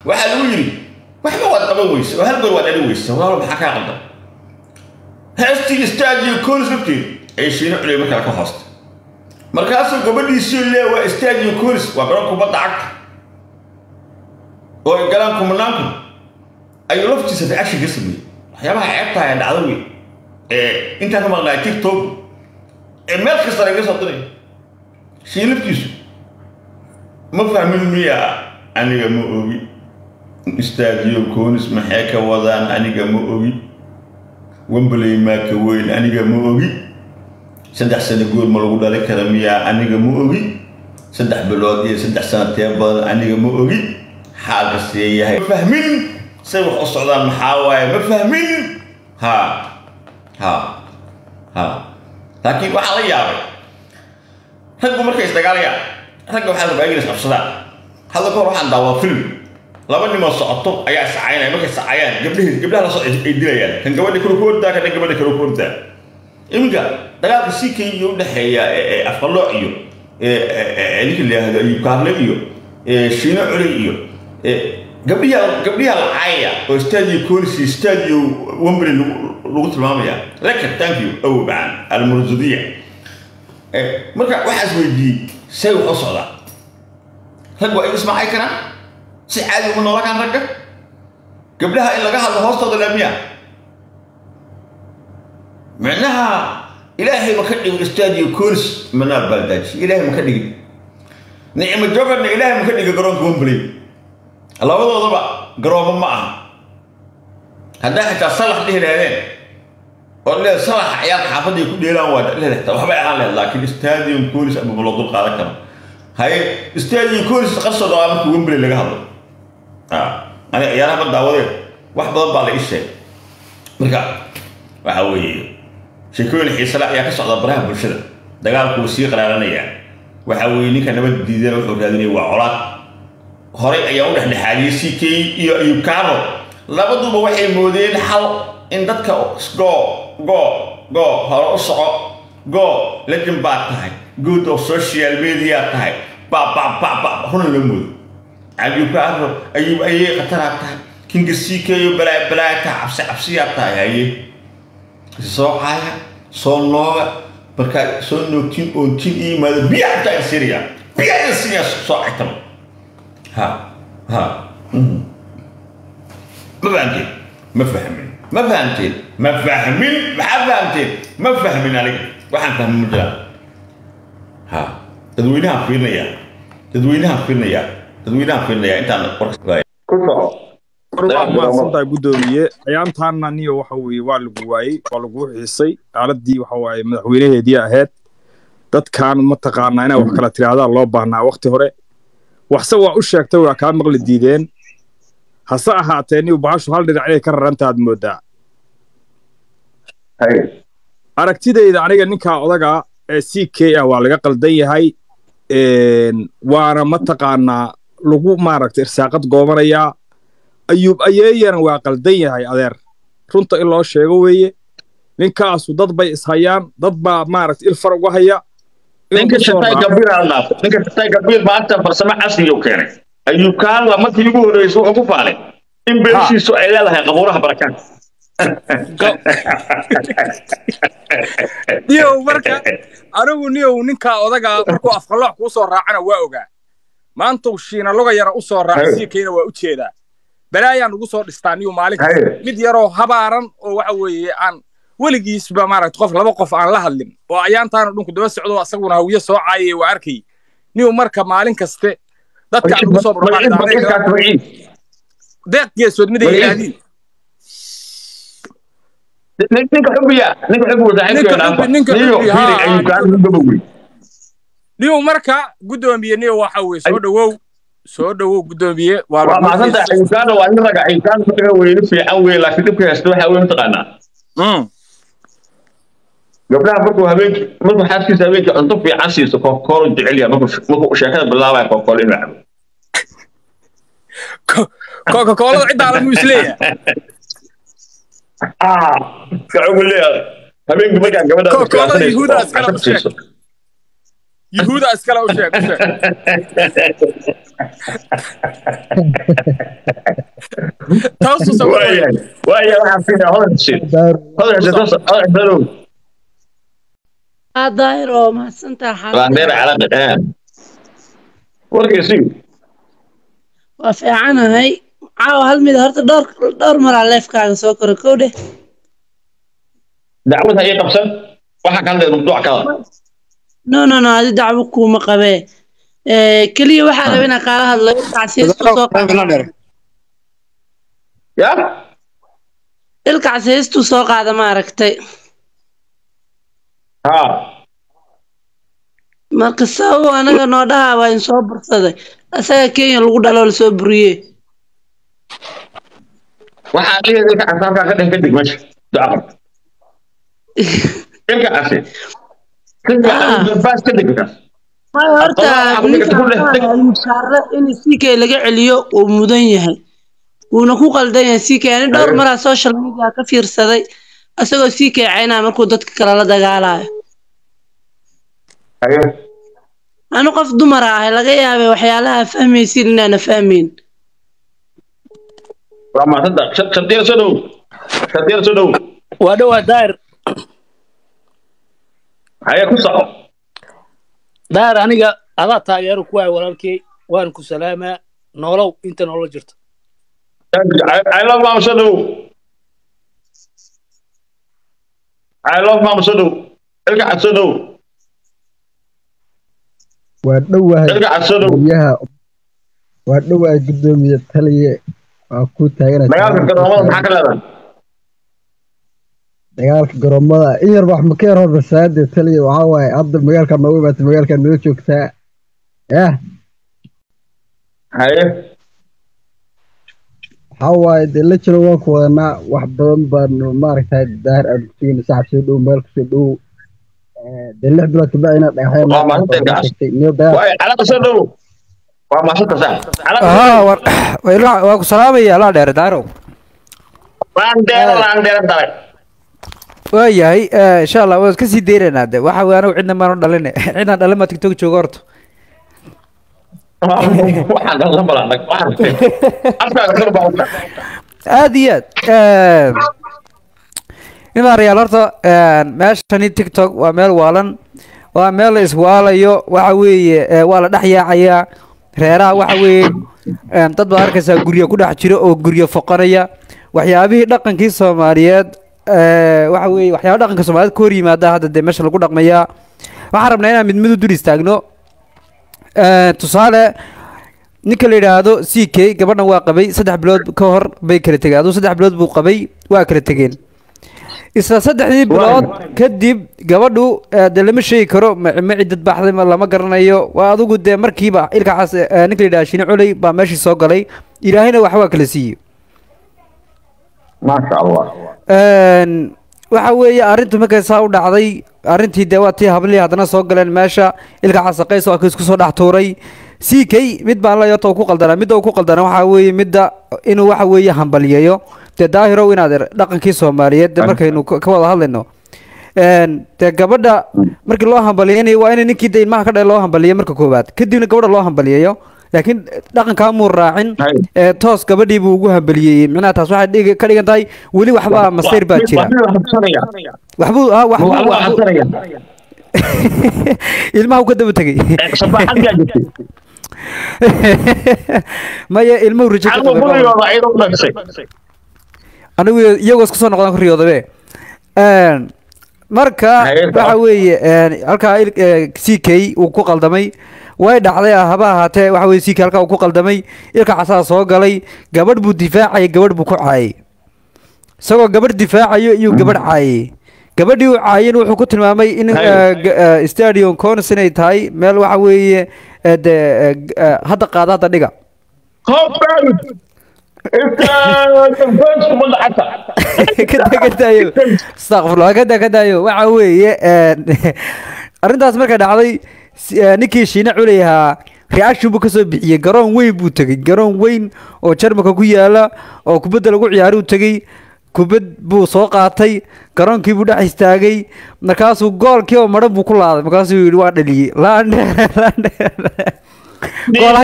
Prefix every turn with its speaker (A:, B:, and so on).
A: waxaa lagu yidhi waxba waad qaban weyse oo hal goor waad dhali weyse walaalo maxaa kaa qaldan heestii istaajiyo koolis lafteed ay shiino culey markale ka hoosta markaasuu gabadhiisii lee waa istaajiyo koolis waa garoon kubadda cagta oo ay galaan kumanaanku ayuu laftiisa reaction ka sameeyey waxyaabaha ceebtaha ee dhacdo wey ee intaan ka maqnaa tiktok ee meel kasta laga soo diray shiin laftiisu ma fahmin miya aniga ma ogi istaajiyo koonis maxay ka wadaan aniga ma ogi wembley maa ka weyn aniga ma ogi saddex sano goor ma lagu dhali kara miyaa aniga ma ogi saddex bilood iyo saddex sano tee badan aniga ma ogi xaalka see yahay ma fahmin say wax u socdaan maxaa waaye ma fahmin ha ha ha laakiin waxaa la yaabay raggu markay isdagaalayaan ragga waxaa rabaa inay isqabsadaan hadda kahor waxaan daawaa film laba nimoo socoto ayaa iscaynaya markay iscayaan gabdhahii gabdhaha la socda ay dilayaan kan gabadha kale ku ordaa kan gabadha kale ku ordaa iminka dagaalka si kenya u dhexeeya afqalooc iyo ninka la yihahdo ayub kaarle iyo shiino culey iyo gabdhiha gabdhiha la caayaya oo stadio colis iyo stadio wembley lagu tilmaamaya laka thank you awo bacaan almurzudiya marka waxaas weydiiyey say wax u socdaa rag waa in ismacay karaan si caadi uma noolakaan ragga gabdhaha in laga hadlo hoostooda laamiya micnaha ilaahay ma ka dhigin stadio colis manaar baaldaaji ilaahay ma ka dhigin nicmo jogarna ilaahay ma ka dhigin garoonka wembley labadoodaba garoomo ma aha haddaa xitaa salax dhihi lahdeen oo leed salaxa ciyaarka xaafadda ay ku dheelaan waa leedata waxbay ahaan lehed laakiin stadium colis ama loo dul qaadan karo haye stadium colis qarsoo dhawaa marka wembley laga hadlo aniga ciyaaraha ma daawadeen wax badan baa la ii sheegay marka waxa weeye sheekooyin xiisale ayaa ka socda baraha bulshada dagaalku wuu sii qaraaranaya waxa weeye ninka nabad diidana wuxuu raadinaya waa colaad horay ayaa u dhexdhexaadiyey c k iyo ayub kaaro labaduba waxay moodeen xal in dadka go go go hore u soco go legend baad tahay good of social media tahay ba ba ba ba runa la moodo ayub kaaro ayub ayay khataraa tahay kinga c k iyo balaa balaa tahay cabsi cabsiyaa tahay haye soo caaya soo nooga markaa soo noogtiin oontiin iyo yimaado biyaa intaa siriya biyaa siriya soo caytama ha ha ma fahamteen ma fahmin ma fahamteen ma fahmin maxaa fahamteen ma fahmin aniga waxaan fahmin ma jiraan ha dadweynahaan fiirinayaa dadweynahaan fiirinayaa dadweynahaan fiirinayaa intaan warka ku soco
B: waa mahadsantahay guddoomiye ayaantaana niyo waxa weeye waa lagu waayey waa lagu xiisay xaaladii waxa waaye madaxweynaheedii ahayd dadkan mataqaanaa inay wax kala tirahdaan loo baahnaa wakti hore waxse waa u sheegtay waa kaa maqli diideen hase ahaatee niyo bahashu hal dhinac inay ka rarantaad moodaa aragtidayda aniga ninkaa odaga ee c k ah waa laga qaldan yahay waana mataqaanaa lagu maaragtay irsaaqad goobanayaa ayuub ayeeyana waa qaldan yahay adeer runta in loo sheego weeye ninkaasu dad bay ishayaan dad baa maaragtay il far uga haya
A: ninka shatay gabiil aan dhaafo ninka shatay gabiil maanta farsamo casri uu keenay ayuub kaala markii ugu horreysay wuxuu ku faalay in beeshiisu ay leedahay qabuuraha barakaan
B: niyow marka anigu niyow ninkaa odagaa markuu afqaloox kuu soo raacana waa ogaa maantuu shiina loga yara u soo raacay siikayna waa u jeedaa balaayaan ugu soo dhistaa niyow maalin kasta mid yaroo habaaran oo waxa weeye aan weligiisba maaragta qof laba qof aan la hadlin oo ayaantaana dhunku daba socdo asaguna hawiye soo caayay waa arkay niyow marka maalin kaste dadka aan ugu soo deeq geesood mid ay yidhaahdeen
A: ninka xubiya ninka xubi
B: niyow marka guddoomiye niyow waxa weye soo dhowow soo dhowow guddoomiye
A: waa maasanta ayukaana waa nin raga ayukaan marka weyni fiican weye laakiin dhibka haysta waxa weye mataqaanaa gabdhaha markuu habeenkii markuu xaaskiisa habeenkii cunto fiican siiso kookolo jecel yahay markuu sheekada bilaabaya kookolo inuu cabo
B: kokakoolada ciddaala muu isleeyahay
A: kacugu leeyahay habeenkii markaa gabadha
B: kokolada yuhuuda iskala u sheeg yuhuuda iskala u sheeg u sheeg taasu sawir
A: waayahay waayahay waxaan fiiraa hodan xuseen hodan xuseen toos hodan xuseen ow
C: aa daahir oo mahadsantaha
A: laandheer
C: xaaladda
A: calaqi ah warkiisii
C: waa fiicanahay caawa hal mid horta dhowr dhowr maraa leefkaaga soo kora kow dheh
A: dacwad hayay qabsan waxaa ka hadlaya mawduuc kala
C: no no no adi dacwo kuuma qabee Eh, keliya waxaa raba inaan kaala hadlo ilkaas heestu soo qaada
A: ya
C: ilkaas heestuu soo qaada ma aragtay
A: ha
C: marka sababo anaga noo dhahaa waa in soo bursaday asaga kenya lagu dhaloo lasoo buriyey
A: waxaa ligeeda ilka cas halkaa ka dhen kadig meesha ducaqab ilka casi baas kadig kaas
C: Waayo horta
A: Aqoon- aqoon-
C: ninka
A: aqoon-
C: waxaa la mushaara in CK laga celiyo uu mudan yahay wuuna ku qaldan yahay CK ani dhowr
A: Aye.
C: maraa social media ka fiirsaday asagoo CK caynaa markuu dadka kale la dagaalayo
A: haye
C: anu qof dumar ahay laga yaabay waxyaalaha fahmaysin inaana fahmayn
A: waa maasanta shardiya soo dhow shardiya soo dhow
D: waa dhowaa daahir
A: haye ku soco
D: daahir aniga adaa taageero ku waay walaalkey waan ku salaamaa noolow inta noola jirto
A: I love mama soo dhow I love mama soo dhow ilka cad soo dhow
E: waa dhowahay
A: ilka cad soo dhow
E: guryaha waa dhowahay guddoomiye taliye waa ku taaganay
A: dagaalka garoomada maxaa ka leedahay
E: dagaalka garoomada in yar wax ma ka yar hormarsaade taliye waxaa waaye hadda magaalkaa noogu imaatay magaalkaa noo joogtaa yah
A: haye
E: waxaa waaye dee la jiro waan ku wadanaa wax badan baanu maaragtay daahir aan kusugayna saxab soo dhow meel kusoo dhow Eh, dee lix bilood kabacdi inaad dhagaxyaan
A: Waa maalinta gaas.
E: niyo dagaal
A: waaye calaqa soo dhow waa maasanta sax calaqa
F: haa war waa waa ku salaamaya laa dheer daarow
A: laandeera laandeera dalay
F: waayahay eh, insha allah waan iska sii deynaynaa de waxa wey anigu cidna maanu dhalin cidnaan dhalin maa tiktok jooga horta
A: waxaan dhallan balanag waxaan afkaaga kor baa u
F: aad iyo aad nimaan rayaal horta meeshani tiktok waa meel waalan waa meel la iswaalayo waxa weeye eh, waa la dhex yaacayaa reeraha waxa weeye em, dad baad arkaysaa guryo ku dhex jiro oo guryo foqanaya waxyaabihii dhaqankii soomaaliyeed eh, waxa weeye waxyaaba dhaqanka soomaaliyeed ka hor yimaada hadda dee meesha lagu dhaqmayaa waxaan rabnaa inaan mid mid u dul istaagno Eh, tusaale ninka la yidhaahdo c k gabadhan waa qabay saddex bilood ka hor bay kala tegeen aduu saddex bilood buu qabay waa kala tegeen isla saddexdii bilood kadib gabadhu eh, dee lama sheegi karo ma ma ciddad baxday ma lama garanayo waa adigu dee markiiba ilkacaas eh, ninka la yidhaha shini culey baa meeshii soo galay ilaahayna wax waa kala siiyey
A: maasha allah
F: Een, waxa weeye arrintu markay saa u dhacday arrintii dee waa tii hablihii haddana soo galeen meesha ilka casaqays waa ka isku soo dhex tuuray c k mid baan la yota ku qaldanaa midda uu ku qaldana waxaa weeye midda inuu waxa weeye hambaliyeeyo dee daahirow inaad er- dhaqankii soomaaliyeed dee markaynu ka ka wada hadlayno Een, dee gabadha markii loo hambaliyeynayo waa in ninkii dee ilmaha ka dhalay loo hambaliyo marka koowaad kadibna gabadha loo hambaliyeeyo laakiin dhaqankaa muu raacin
A: Hay.
F: ee toos gabadhii buu ugu hambaliyeeyey micnaha taas waxay dhigi- ka dhigan tahay weli waxbaa masayr baa jira waxbuu ha waxbuu waxbuu- ilmaha uu ka daba tegey maya ilmuhu rajo ka qabay anigu iyagoo isku soo noqdaan ku riyoodabe Een, marka
A: Haye,
F: waxa weeye een, halkaa il- ee, c k uu ku qaldamay way dhacday ah, haba ahaatee waxa weye c k halkaa uu ku qaldamay ilka casaa soo galay gabadh buu difaacayay gabadh buu ku caayay isagoo gabadh difaacayo iyuu gabadh caayay gabadhii uu caayeen wuxuu ku tilmaamay in
A: Haye.
F: eh, g- eh, stadium cones inay tahay meel waxa weeye eh, dee eh, g- eh, hadda qaada hadda dhiga kada ka daayo astaqfirullah kada ka daayo waxa weeye een, arrintaas markay dhacday si- eh, ninkii shiine culey ahaa reaction buu kasoo bixiyey garoon weyn buu tegey garoon weyn oo jarmalka ku yaala oo kubadda lagu ciyaari u tegey kubad buu soo qaatay garoonkii buu dhex istaagay markaasuu goolkii oo madhan buu ku laaday markaasuu yidhi waa dhaliyey laandhe laandhe gool